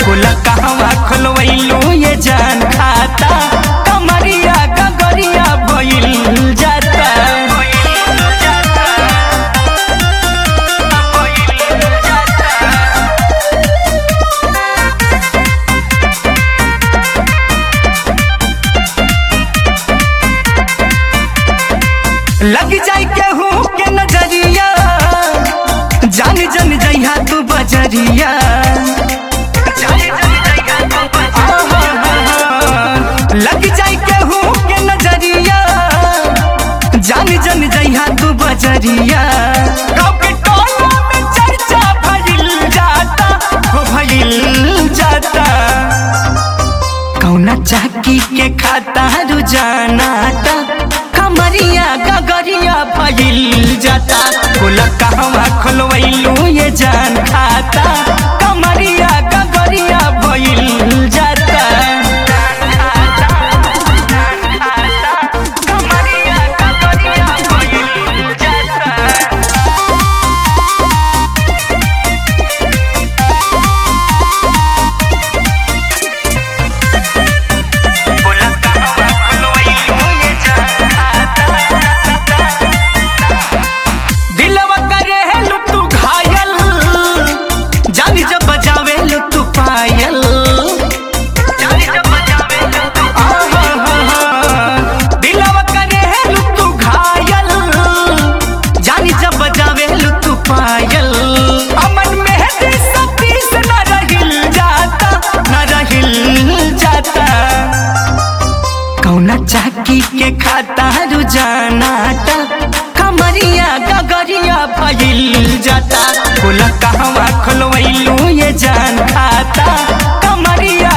बोला कहवा खोलवैलू ये जान खाता कमरिया गगरिया भइल जाता लग जाई केहू के नजरिया जान जन जइहा तू बजरिया लग जाई केहू के नजरिया जान जन जइहा तू बजरिया गाँव के टोला में चर्चा भइल जाता हो भइल जाता कौना चाकी के खाता रुझानाता कमरिया गगरिया भइल जाता बोला कहवा खोलवैलू ये जान खाता कमरिया गगरिया भइल जाता कमरिया गगरिया भइल जाता बोला कहवा खोलवैलू ये दिलवा करे है लुटू घायल जानी जब बजावे लुटू पायल जानी जब बजावे लुटू दिलवा करे है लुटू घायल जानी जब बजावे लुटू पायल अमन में है दिल सतीश न रहिल जाता न रहिल जाता कौना चाकी के खाता रुझानाता कमरिया गगरिया भइल जाता बोला कहवा खोलवैलू ये जान खाता कमरिया